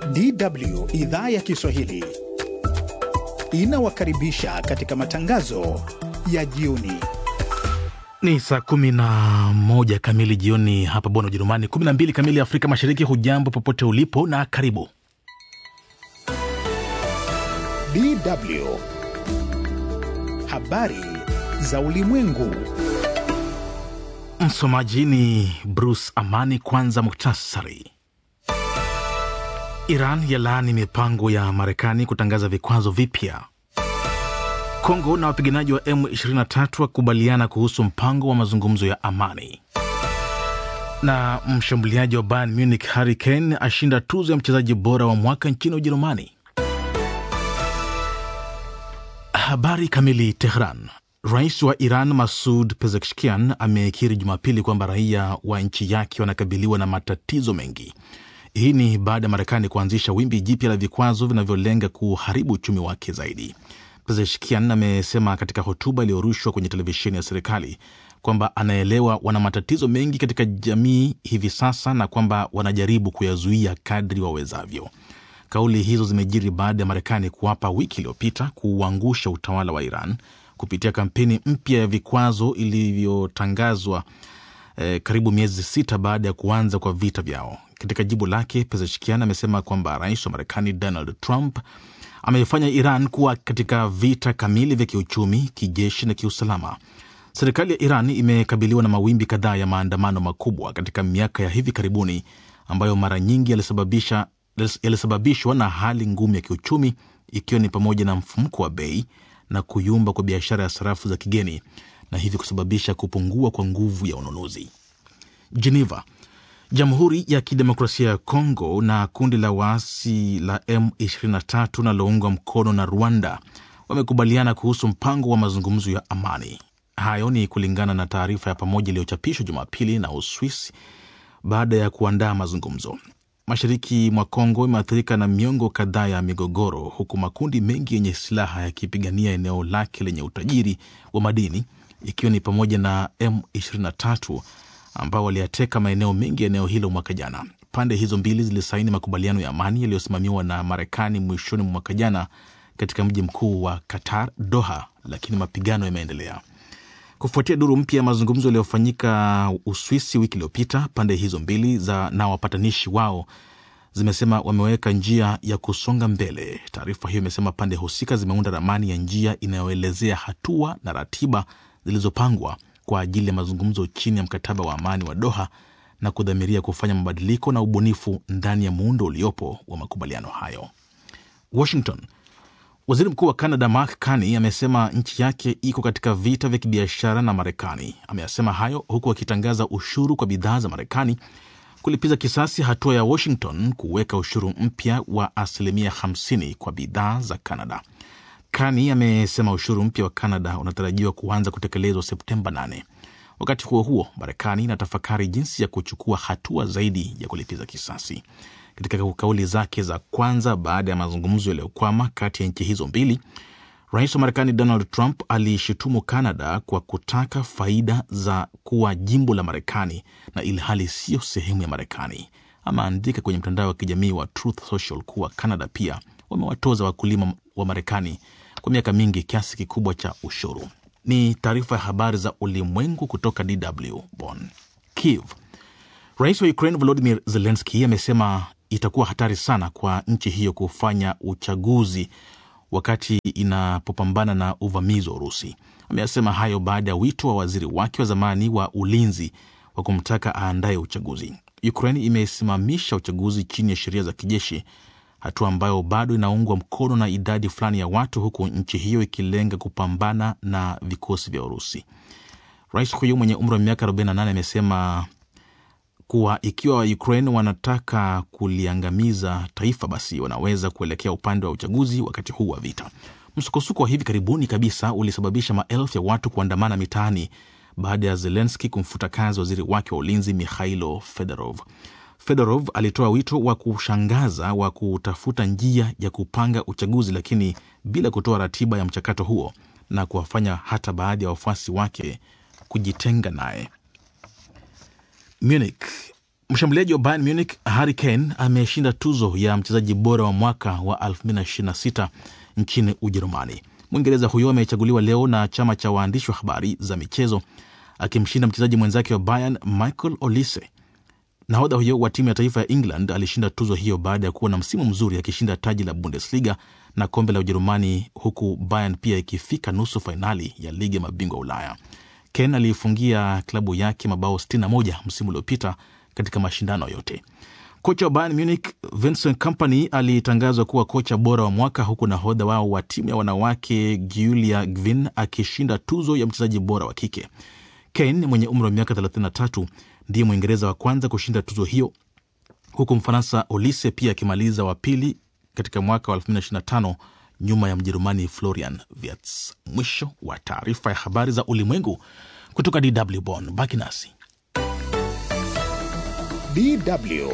DW idhaa ya Kiswahili inawakaribisha katika matangazo ya jioni. Ni saa kumi na moja kamili jioni hapa Bonn, Ujerumani, kumi na mbili kamili Afrika Mashariki. Hujambo popote ulipo na karibu. DW habari za ulimwengu. Msomaji ni Bruce Amani. Kwanza muktasari. Iran yalaani mipango ya Marekani kutangaza vikwazo vipya. Kongo na wapiganaji wa M23 wakubaliana kuhusu mpango wa mazungumzo ya amani. Na mshambuliaji wa Bayern Munich Harry Kane ashinda tuzo ya mchezaji bora wa mwaka nchini Ujerumani. Habari kamili. Tehran. Rais wa Iran Masud Pezeshkian amekiri Jumapili kwamba raia wa nchi yake wanakabiliwa na matatizo mengi. Hii ni baada ya Marekani kuanzisha wimbi jipya la vikwazo vinavyolenga kuharibu uchumi wake zaidi. Pezeshkian amesema katika hotuba iliyorushwa kwenye televisheni ya serikali kwamba anaelewa wana matatizo mengi katika jamii hivi sasa na kwamba wanajaribu kuyazuia kadri wawezavyo. Kauli hizo zimejiri baada ya Marekani kuwapa wiki iliyopita kuuangusha utawala wa Iran kupitia kampeni mpya ya vikwazo ilivyotangazwa eh, karibu miezi sita baada ya kuanza kwa vita vyao. Katika jibu lake, Pezeshkian amesema kwamba rais wa Marekani Donald Trump ameifanya Iran kuwa katika vita kamili vya kiuchumi, kijeshi na kiusalama. Serikali ya Iran imekabiliwa na mawimbi kadhaa ya maandamano makubwa katika miaka ya hivi karibuni ambayo mara nyingi yalisababisha yalisababishwa na hali ngumu ya kiuchumi ikiwa ni pamoja na mfumuko wa bei na kuyumba kwa biashara ya sarafu za kigeni na hivyo kusababisha kupungua kwa nguvu ya ununuzi. Geneva. Jamhuri ya Kidemokrasia ya Kongo na kundi la waasi la M23 linaloungwa mkono na Rwanda wamekubaliana kuhusu mpango wa mazungumzo ya amani. Hayo ni kulingana na taarifa ya pamoja iliyochapishwa Jumapili na Uswisi baada ya kuandaa mazungumzo. Mashariki mwa Kongo imeathirika na miongo kadhaa ya migogoro, huku makundi mengi yenye silaha yakipigania eneo lake lenye utajiri wa madini, ikiwa ni pamoja na M23 ambao waliyateka maeneo mengi ya eneo hilo mwaka jana. Pande hizo mbili zilisaini makubaliano ya amani yaliyosimamiwa na Marekani mwishoni mwa mwaka jana katika mji mkuu wa Qatar, Doha, lakini mapigano yameendelea kufuatia duru mpya ya mazungumzo yaliyofanyika Uswisi wiki iliyopita. Pande hizo mbili za na wapatanishi wao zimesema wameweka njia ya kusonga mbele. Taarifa hiyo imesema pande husika zimeunda ramani ya njia inayoelezea hatua na ratiba zilizopangwa kwa ajili ya mazungumzo chini ya mkataba wa amani wa Doha na kudhamiria kufanya mabadiliko na ubunifu ndani ya muundo uliopo wa makubaliano hayo. Washington. Waziri Mkuu wa Canada Mark Carney amesema nchi yake iko katika vita vya kibiashara na Marekani. Ameyasema hayo huku akitangaza ushuru kwa bidhaa za Marekani kulipiza kisasi hatua ya Washington kuweka ushuru mpya wa asilimia 50 kwa bidhaa za Canada. Carney amesema ushuru mpya wa Canada unatarajiwa kuanza kutekelezwa Septemba 8. Wakati huo huo, Marekani inatafakari jinsi ya kuchukua hatua zaidi ya kulipiza kisasi. Katika kauli zake za kwanza baada ya mazungumzo yaliyokwama kati ya nchi hizo mbili, rais wa Marekani Donald Trump aliishutumu Canada kwa kutaka faida za kuwa jimbo la Marekani na ili hali siyo sehemu ya Marekani. Ameandika kwenye mtandao wa kijamii wa Truth Social kuwa Canada pia wamewatoza wakulima wa Marekani kwa miaka mingi kiasi kikubwa cha ushuru. Ni taarifa ya habari za ulimwengu kutoka DW Bonn. Kiev. Rais wa Ukraine Volodymyr Zelensky amesema itakuwa hatari sana kwa nchi hiyo kufanya uchaguzi wakati inapopambana na uvamizi wa Urusi. Ameyasema hayo baada ya wito wa waziri wake wa zamani wa ulinzi wa kumtaka aandaye uchaguzi. Ukraine imesimamisha uchaguzi chini ya sheria za kijeshi, hatua ambayo bado inaungwa mkono na idadi fulani ya watu, huku nchi hiyo ikilenga kupambana na vikosi vya Urusi. Rais huyo mwenye umri wa miaka 48 amesema kuwa ikiwa Ukraine wanataka kuliangamiza taifa basi wanaweza kuelekea upande wa uchaguzi wakati huu wa vita. Msukosuko wa hivi karibuni kabisa ulisababisha maelfu ya watu kuandamana mitaani baada ya Zelenski kumfuta kazi waziri wake wa ulinzi Mikhailo Fedorov. Fedorov alitoa wito wa kushangaza wa kutafuta njia ya kupanga uchaguzi, lakini bila kutoa ratiba ya mchakato huo na kuwafanya hata baadhi ya wafuasi wake kujitenga naye. Munich. Mshambuliaji wa Bayern Munich Harry Kane ameshinda tuzo ya mchezaji bora wa mwaka wa 2026 nchini Ujerumani. Mwingereza huyo amechaguliwa leo na chama cha waandishi wa habari za michezo akimshinda mchezaji mwenzake wa Bayern Michael Olise. Nahodha huyo wa timu ya taifa ya England alishinda tuzo hiyo baada ya kuwa na msimu mzuri akishinda taji la Bundesliga na kombe la Ujerumani, huku Bayern pia ikifika nusu fainali ya ligi ya mabingwa Ulaya. Ken aliifungia klabu yake mabao 61 msimu uliopita katika mashindano yote. Kocha wa Bayern Munich Vincent Kompany alitangazwa kuwa kocha bora wa mwaka, huku nahodha wao wa timu ya wanawake Giulia Gvin akishinda tuzo ya mchezaji bora wa kike. Kane mwenye umri wa miaka 33 ndiye Mwingereza wa kwanza kushinda tuzo hiyo, huku Mfaransa Olise pia akimaliza wa pili katika mwaka wa 2025 nyuma ya Mjerumani Florian Wirtz. Mwisho wa taarifa ya habari za ulimwengu kutoka DW Bonn. Baki nasi. DW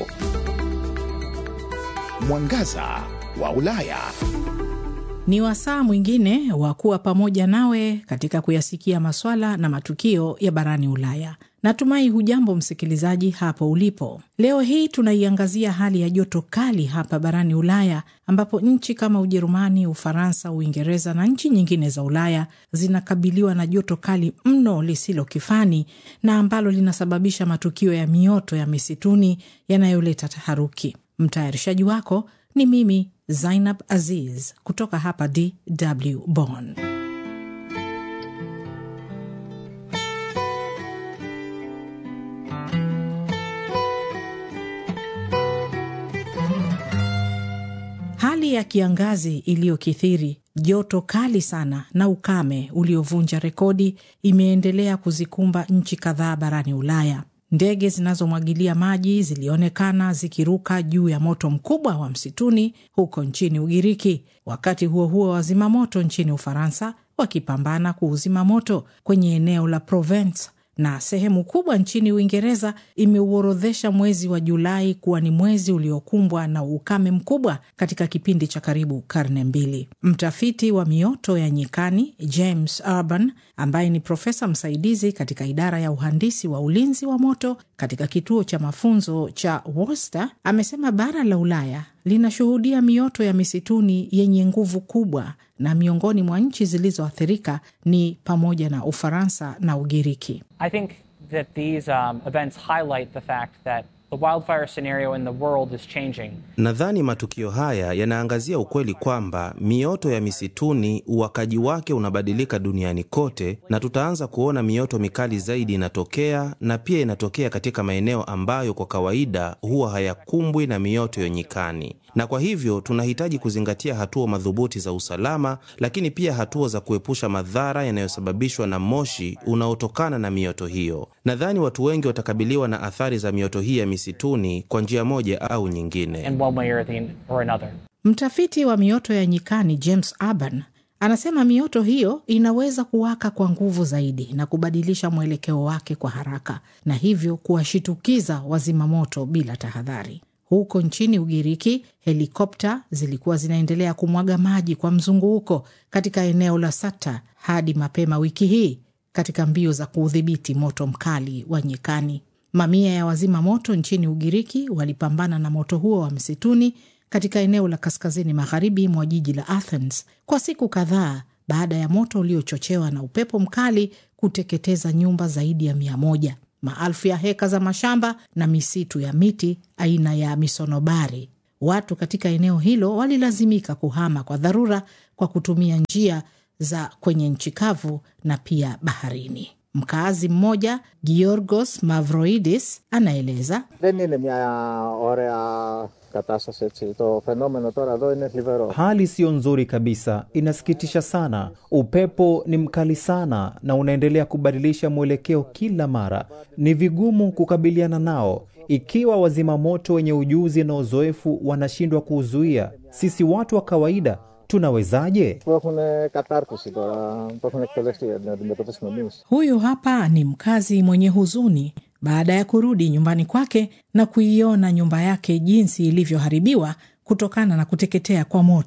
Mwangaza wa Ulaya. Ni wasaa mwingine wa kuwa pamoja nawe katika kuyasikia maswala na matukio ya barani Ulaya. Natumai hujambo msikilizaji hapo ulipo. Leo hii tunaiangazia hali ya joto kali hapa barani Ulaya, ambapo nchi kama Ujerumani, Ufaransa, Uingereza na nchi nyingine za Ulaya zinakabiliwa na joto kali mno lisilo kifani na ambalo linasababisha matukio ya mioto ya misituni yanayoleta taharuki. Mtayarishaji wako ni mimi Zainab Aziz kutoka hapa DW Bonn. Hali ya kiangazi iliyokithiri, joto kali sana na ukame uliovunja rekodi imeendelea kuzikumba nchi kadhaa barani Ulaya. Ndege zinazomwagilia maji zilionekana zikiruka juu ya moto mkubwa wa msituni huko nchini Ugiriki. Wakati huo huo, wazima moto nchini Ufaransa wakipambana kuuzima moto kwenye eneo la Provence na sehemu kubwa nchini Uingereza imeuorodhesha mwezi wa Julai kuwa ni mwezi uliokumbwa na ukame mkubwa katika kipindi cha karibu karne mbili. Mtafiti wa mioto ya nyikani James Urban, ambaye ni profesa msaidizi katika idara ya uhandisi wa ulinzi wa moto katika kituo cha mafunzo cha Worcester, amesema bara la Ulaya linashuhudia mioto ya misituni yenye nguvu kubwa na miongoni mwa nchi zilizoathirika ni pamoja na Ufaransa na Ugiriki. I think that these um, events highlight the fact that the wildfire scenario in the world is changing. Nadhani matukio haya yanaangazia ukweli kwamba mioto ya misituni uwakaji wake unabadilika duniani kote, na tutaanza kuona mioto mikali zaidi inatokea, na pia inatokea katika maeneo ambayo kwa kawaida huwa hayakumbwi na mioto ya nyikani na kwa hivyo tunahitaji kuzingatia hatua madhubuti za usalama, lakini pia hatua za kuepusha madhara yanayosababishwa na moshi unaotokana na mioto hiyo. Nadhani watu wengi watakabiliwa na athari za mioto hii ya misituni kwa njia moja au nyingine. in one way or, the, or another. Mtafiti wa mioto ya nyikani James Urban anasema mioto hiyo inaweza kuwaka kwa nguvu zaidi na kubadilisha mwelekeo wake kwa haraka na hivyo kuwashitukiza wazimamoto bila tahadhari. Huko nchini Ugiriki, helikopta zilikuwa zinaendelea kumwaga maji kwa mzunguko katika eneo la Sata hadi mapema wiki hii katika mbio za kuudhibiti moto mkali wa nyikani. Mamia ya wazima moto nchini Ugiriki walipambana na moto huo wa msituni katika eneo la kaskazini magharibi mwa jiji la Athens kwa siku kadhaa baada ya moto uliochochewa na upepo mkali kuteketeza nyumba zaidi ya mia moja, maelfu ya heka za mashamba na misitu ya miti aina ya misonobari. Watu katika eneo hilo walilazimika kuhama kwa dharura kwa kutumia njia za kwenye nchi kavu na pia baharini. Mkaazi mmoja Giorgos Mavroidis anaeleza Δεν είναι μια ωραία κατάσταση έτσι. Το φαινόμενο τώρα εδώ είναι θλιβερό. Hali siyo nzuri kabisa, inasikitisha sana. Upepo ni mkali sana na unaendelea kubadilisha mwelekeo kila mara. Ni vigumu kukabiliana nao ikiwa wazima moto wenye ujuzi na uzoefu wanashindwa kuuzuia. Sisi watu wa kawaida tunawezaje? Που έχουν κατάρτιση τώρα, που έχουν εκπαιδευτεί για να αντιμετωπίσουμε εμεί. Huyu hapa ni mkazi mwenye huzuni baada ya kurudi nyumbani kwake na kuiona nyumba yake jinsi ilivyoharibiwa kutokana na kuteketea kwa moto.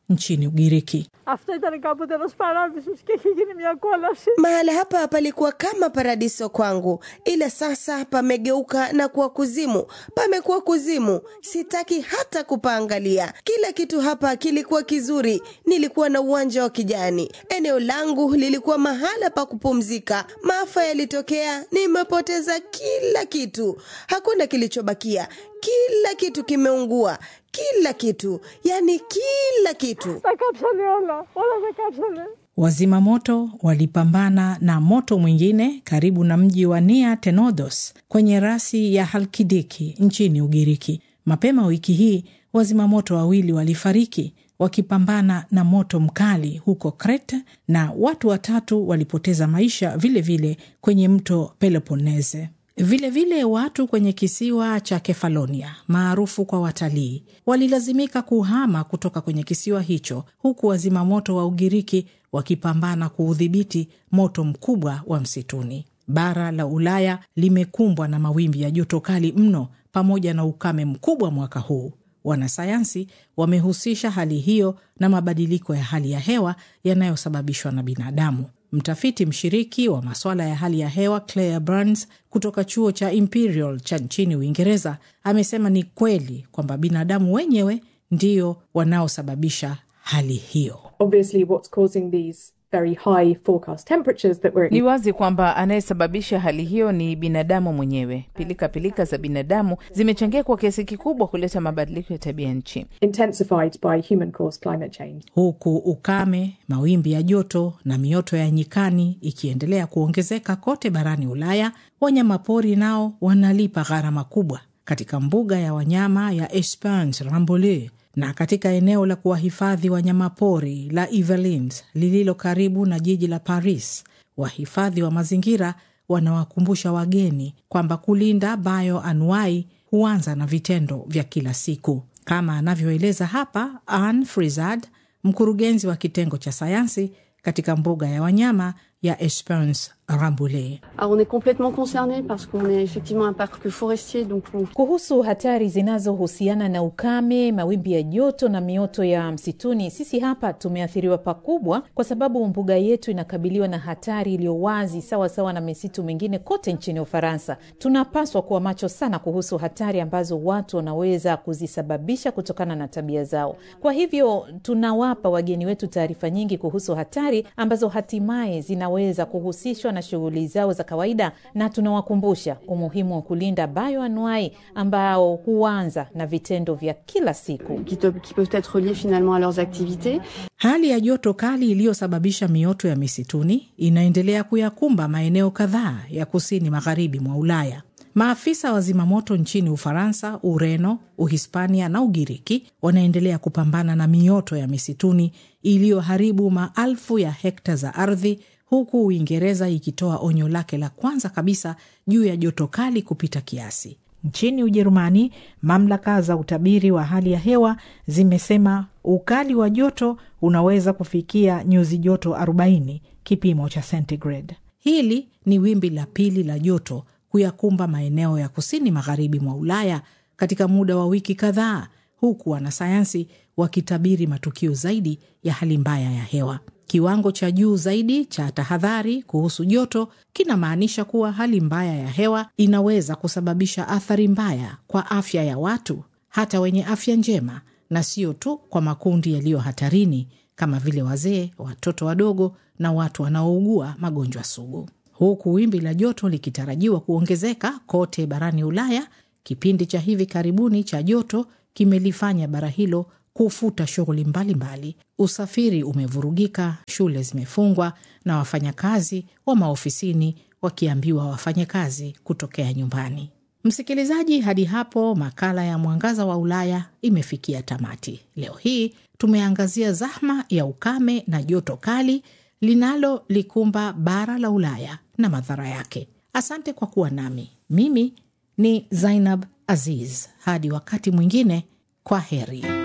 nchini Ugiriki. Αυτό ήταν κάποτε ένας παράδεισος και έχει γίνει μια κόλαση. Mahala hapa palikuwa kama paradiso kwangu, ila sasa pamegeuka na kuwa kuzimu. Pamekuwa kuzimu, sitaki hata kupaangalia. Kila kitu hapa kilikuwa kizuri, nilikuwa na uwanja wa kijani, eneo langu lilikuwa mahala pa kupumzika. Maafa yalitokea, nimepoteza kila kitu, hakuna kilichobakia. Kila kitu kimeungua, kila kitu, yani kila kitu. Τα κάψανε όλα, όλα τα κάψανε. Wazima moto walipambana na moto mwingine karibu na mji wa Nia Tenodos kwenye rasi ya Halkidiki nchini Ugiriki. Mapema wiki hii wazima moto wawili walifariki wakipambana na moto mkali huko Crete na watu watatu walipoteza maisha vilevile vile kwenye mto Peloponnese. Vilevile vile watu kwenye kisiwa cha Kefalonia maarufu kwa watalii walilazimika kuhama kutoka kwenye kisiwa hicho, huku wazima moto wa Ugiriki wakipambana kuudhibiti moto mkubwa wa msituni. Bara la Ulaya limekumbwa na mawimbi ya joto kali mno pamoja na ukame mkubwa mwaka huu. Wanasayansi wamehusisha hali hiyo na mabadiliko ya hali ya hewa yanayosababishwa na binadamu. Mtafiti mshiriki wa masuala ya hali ya hewa Claire Burns kutoka chuo cha Imperial cha nchini Uingereza amesema ni kweli kwamba binadamu wenyewe ndio wanaosababisha hali hiyo. Obviously, what's causing these very high forecast temperatures that we're Ni wazi kwamba anayesababisha hali hiyo ni binadamu mwenyewe. Pilika pilika za binadamu zimechangia kwa kiasi kikubwa kuleta mabadiliko ya tabia nchi. intensified by human caused climate change. huku ukame, mawimbi ya joto na mioto ya nyikani ikiendelea kuongezeka kote barani Ulaya, wanyamapori nao wanalipa gharama kubwa. Katika mbuga ya wanyama ya Esperance Rambouillet na katika eneo la kuwahifadhi wanyamapori la Yvelines lililo karibu na jiji la Paris, wahifadhi wa mazingira wanawakumbusha wageni kwamba kulinda bioanuai huanza na vitendo vya kila siku, kama anavyoeleza hapa Anne Frizard, mkurugenzi wa kitengo cha sayansi katika mbuga ya wanyama ya Esperance Rambouillet. Alors, on est complètement concerné parce qu'on est effectivement un parc forestier, donc on Kuhusu hatari zinazohusiana na ukame, mawimbi ya joto na mioto ya msituni, sisi hapa tumeathiriwa pakubwa, kwa sababu mbuga yetu inakabiliwa na hatari iliyo wazi, sawa sawa na misitu mingine kote nchini Ufaransa. Tunapaswa kuwa macho sana kuhusu hatari ambazo watu wanaweza kuzisababisha kutokana na tabia zao. Kwa hivyo tunawapa wageni wetu taarifa nyingi kuhusu hatari ambazo hatimaye zinaweza kuhusishwa na shughuli zao za kawaida, na tunawakumbusha umuhimu wa kulinda bioanuai ambao huanza na vitendo vya kila siku. qui, te- qui peuvent être liés finalement à leurs activités. Hali ya joto kali iliyosababisha mioto ya misituni inaendelea kuyakumba maeneo kadhaa ya kusini magharibi mwa Ulaya. Maafisa wa zimamoto nchini Ufaransa, Ureno, Uhispania na Ugiriki wanaendelea kupambana na mioto ya misituni iliyoharibu maelfu ya hekta za ardhi, huku Uingereza ikitoa onyo lake la kwanza kabisa juu ya joto kali kupita kiasi. Nchini Ujerumani, mamlaka za utabiri wa hali ya hewa zimesema ukali wa joto unaweza kufikia nyuzi joto 40 kipimo cha centigrade. Hili ni wimbi la pili la joto kuyakumba maeneo ya kusini magharibi mwa Ulaya katika muda wa wiki kadhaa, huku wanasayansi wakitabiri matukio zaidi ya hali mbaya ya hewa. Kiwango cha juu zaidi cha tahadhari kuhusu joto kinamaanisha kuwa hali mbaya ya hewa inaweza kusababisha athari mbaya kwa afya ya watu, hata wenye afya njema, na sio tu kwa makundi yaliyo hatarini kama vile wazee, watoto wadogo na watu wanaougua magonjwa sugu. Huku wimbi la joto likitarajiwa kuongezeka kote barani Ulaya, kipindi cha hivi karibuni cha joto kimelifanya bara hilo kufuta shughuli mbalimbali. Usafiri umevurugika, shule zimefungwa na wafanyakazi wa maofisini wakiambiwa wafanye kazi kutokea nyumbani. Msikilizaji, hadi hapo makala ya Mwangaza wa Ulaya imefikia tamati. Leo hii tumeangazia zahma ya ukame na joto kali linalolikumba bara la Ulaya na madhara yake. Asante kwa kuwa nami. Mimi ni Zainab Aziz. Hadi wakati mwingine, kwa heri.